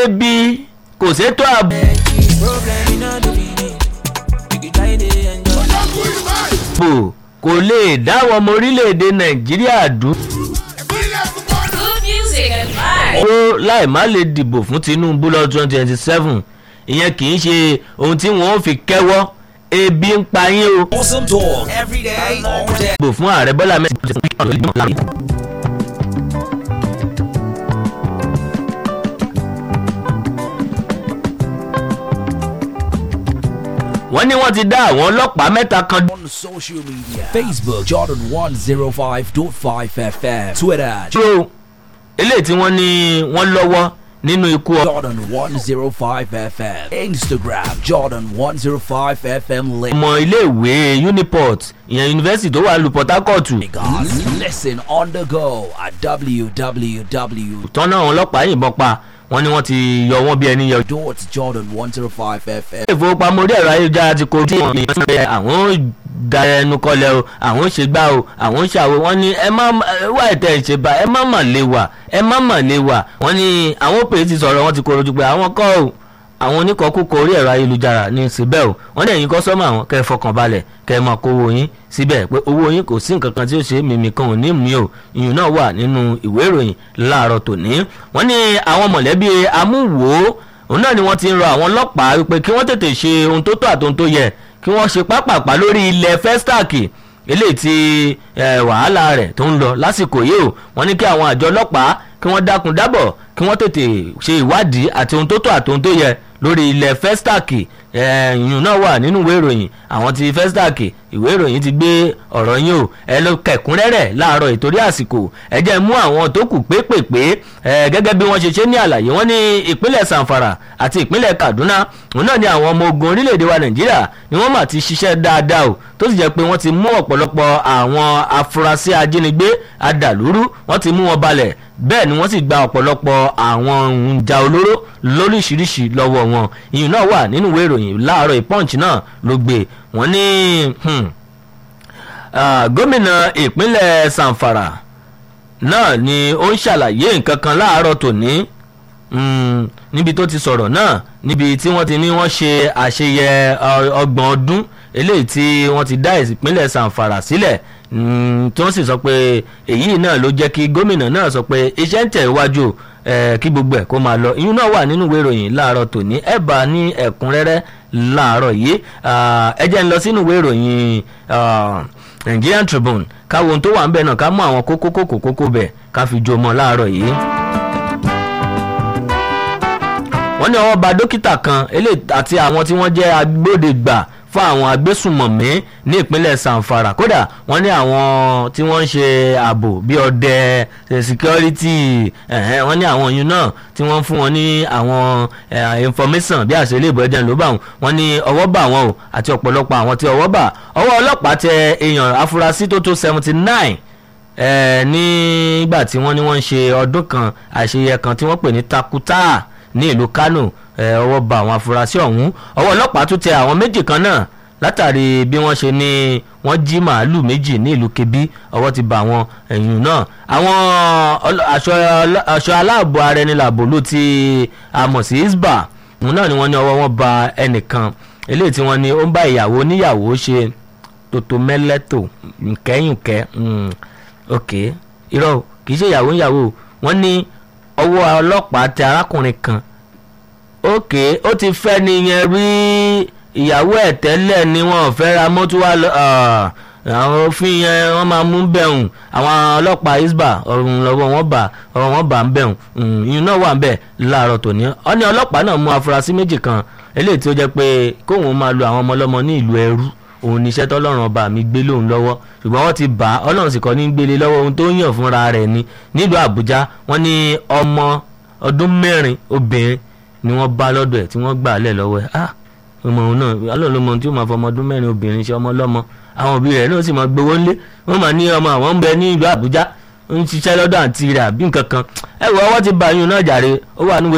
ebi kò sétò ààbò. ààbò kò lè dáwọn ọmọ orílẹ̀-èdè nàìjíríà dúró Good music and vibes. láì má lè dìbò fún tinubu lọ́dún twenty twenty seven ìyẹn kì í ṣe ohun tí wọ́n fi kẹ́wọ́ ebi ń pa yín o. Awesome talk every day, all day. dìbò fún ààrẹ bọ́lá mẹ́rin. wọ́n ní wọ́n ti dá àwọn ọlọ́pàá mẹ́ta kan On social media Facebook, Jordan 105.5 FM, Twitter, dúró eléyìí tí wọ́n ní wọ́n lọ́wọ́ nínú ikú ọ. Jordan 105 FM, Instagram, Jordan 105 FM, ọmọ iléèwé uniport ìyẹn yunifásitì tó wà lu port harcourt Lagos. Listen on the go at www. tọ́nà àwọn ọlọ́pàá yìnbọn pa wọ́n ní wọ́n ti yọ wọ́n bí ẹni yọ. Dot Jordan 105 FM. ilé ìfowópamọ́ orí ẹ̀rọ ayélujára ti kojú ìwọ̀n èèyàn sí pé àwọn ò da ẹnu kọlẹ̀ o àwọn ò ṣe gbá o àwọn ò ṣàwò wọ́n ní ẹ má ẹ wá ìtẹ̀ ìṣèbá ẹ má mà lè wà ẹ má mà lè wà wọ́n ní àwọn òpè ti sọ̀rọ̀ wọ́n ti korojú pé àwọn kọ́ o àwọn oníkọ̀ọ́kùkọ̀ orí ẹ̀rọ ayélujára ní síbẹ̀ o wọ́n ní ẹ̀yin kọ́sọ́mọ̀ àwọn kẹ́ ẹ fọkàn balẹ̀ kẹ́ ẹ máa kówó yín síbẹ̀ pé owó yín kò sí nǹkan kan tí ó ṣe mímì kan ò ní mí o ìyún náà wà nínú ìwé ìròyìn láàárọ̀ tòní wọ́n ní àwọn mọ̀lẹ́bí amúwò òun náà ni wọ́n ti ń rọ àwọn ọlọ́pàá wípé kí wọ́n tètè ṣe ohun tó tọ́ àti ohun tó yẹ kí wọ́n ṣe pápápá lórí ilẹ̀ festac eléyìí tí eh, wàhálà rẹ̀ tó ń lọ lásìkò yìí o wọ́n ní kí àwọn àjọ ọlọ́pàá kí wọ́n dákun dábọ̀ kí wọ́n tètè ṣe ìwádìí àti ohun tó tọ́ àti ohun tó yẹ lórí ilẹ̀ festac ìyún náà wà nínú ìwé ìròyìn àwọn ti festac ìwé ìròyìn ti gbé ọ̀rọ̀ yín o ẹ lọ kẹ̀kúnrẹ́rẹ́ láàárọ̀ ìtorí àsìkò ẹ jẹ́ mú àwọn tó kù pépèpé ẹ gẹ́gẹ́ bí wọ́n ṣe ṣe ní àlàyé wọ́n ní ìpínlẹ̀ sanfara àti ìpínlẹ̀ kaduna òun náà ni àwọn ọmọ ogun orílẹ̀-èdè wa nàìjíríà ni wọ́n mà ti ṣiṣẹ́ dáadáa o tó sì jẹ́ pé wọ́n ti mú ọ̀pọ̀lọpọ̀ àwọn afurasí ajínigbé adàlúrú wọ́n ti mú wọn balẹ̀ bẹ́ẹ̀ ni wọ́n sì gba ọ̀pọ̀lọpọ̀ àwọn ohun ìjà olóró lóríṣiríṣi lọ́wọ́ wọn ìyún náà wà nínú ìwé ìròyìn láàárọ̀ ìpọ́ǹchì náà ló gbé wọ́n ní hmm, ah, gómìnà ìpínlẹ̀ sanfara náà ni ó ń ṣàlàyé nǹkan kan láàárọ̀ tòní mm, níbi tó ti sọ̀rọ̀ náà níbi tí wọ́n ti ní wọ́n ṣe àṣeyẹ ọ- ọgbọ̀n ọdún eléyìí tí wọ́n ti dá ìpínlẹ̀ sanfara sílẹ̀ mm, tí wọ́n sì sọ pé èyí náà ló jẹ́ kí gómìnà náà sọ pé iṣẹ́ ń tẹ̀ iwájú o, eh, kí gbogbo ẹ̀ kó máa lọ ìyún náà wà nínú ìwé ìròyìn láàárọ̀ tòní ẹ̀ bá ní ẹ̀kúnrẹ́rẹ́ láàárọ̀ yìí Ah, ẹ jẹ́ ń lọ sínú ìwé ìròyìn ah, Nigerian Tribune káwo ohun tó wà ń bẹ̀ náà ká mú àwọn kókó kókó kókó bẹ̀ ká fi jó mọ́ láàárọ̀ yìí. wọ́n ní ọwọ́ ba dókítà kan eléyìí àti àwọn tí wọ́n jẹ́ agbódegbà fún àwọn agbésùmọ̀mí ní ìpínlẹ̀ sanfara kódà wọ́n ní àwọn tí wọ́n ń ṣe ààbò bíi ọdẹ eh, security ẹ̀hẹ́n, wọ́n ní àwọn yìí náà tí wọ́n ń fún wọn ní àwọn eh, information bí àṣẹ ilé ìbò ẹ̀jẹ̀ ló bá wọn wọ́n ní ọwọ́ bà wọ́n o àti ọ̀pọ̀lọpọ̀ àwọn tí ọwọ́ bà ọwọ́ ọlọ́pàá tẹ èèyàn afurasí tó tó seventy nine ẹ nígbà tí wọ́n ní wọ́n ń ṣe ọdún kan àṣeyẹ kan tí wọ́n pè ní takuta ní ìlú kano ẹ ọwọ́ ba àwọn afurasí ọ̀hún ọwọ́ ọlọ́pàá tún tẹ àwọn méjì kan náà látàrí bí wọ́n ṣe ní wọ́n jí màálù méjì ní ìlú kebbi ọwọ́ ti bà àwọn ẹ̀yìn náà àwọn ọlọ- aṣọ ọlọ- aṣọ aláàbò ara ẹni làbò ló ti àmọ̀ sí isba òun náà ni wọ́n ní ọwọ́ wọn ba ẹnìkan eléyìí tí wọ́n ní ó ń bá ìyàwó oníyàwó ṣe tòtò mẹ́lẹ́tò nkẹ́yìnkẹ́ mm, ok irọ́ o, kì í ṣe ìyàwó ìyàwó o. wọ́n ní ọwọ́ ọlọ́pàá tẹ arákùnrin kan ok ó ti fẹ́ nìyẹn rí ìyàwó ẹ̀ tẹ́lẹ̀ ni wọn ò fẹ́ ra mọ́tò wá lọ ah, àwọn òfin yẹn wọ́n máa mú bẹ̀rùn àwọn ọlọ́pàá isba ọ̀run lọ́wọ́ wọn bá ọ̀rọ̀ wọn bá ń bẹ̀rùn ìyún náà wà ń bẹ̀ láàárọ̀ tòní ó ní ọlọ́pàá náà mú afurasí méjì kan eléyìí tí ó jẹ́ pé kóun máa lu àwọn ọmọ ọlọ́mọ ní ìlú ẹrú òun níṣẹ́ tọ́lọ́run ọba mi gbé lóun lọ́wọ́ ṣùgbọ́n wọ́n ti bá ọlọ́run sì kọ́ ní gbélé lọ́wọ́ ohun tó yàn fúnra rẹ̀ ni nílùú àbújá wọ́n ní ọmọ ọdún mẹ́rin obìnrin ni wọ́n bá lọ́dọ̀ ẹ̀ tí wọ́n gbà á lẹ̀ lọ́wọ́ ẹ̀ ah ọmọ òun náà ọlọ́run ló mọ ohun tí ó máa fọ ọmọ ọdún mẹ́rin obìnrin ṣe ọmọ ọlọ́mọ àwọn òbí rẹ̀ náà sì máa gbowó ńlé wọ́n máa ní ọmọ àwọn ń bẹ ní ìlú àbújá ń ṣiṣẹ́ lọ́dọ̀ àǹtí rẹ̀ àbí nǹkan kan ẹ wọ ọwọ́ ti bá yín náà jàre ó wà níwèé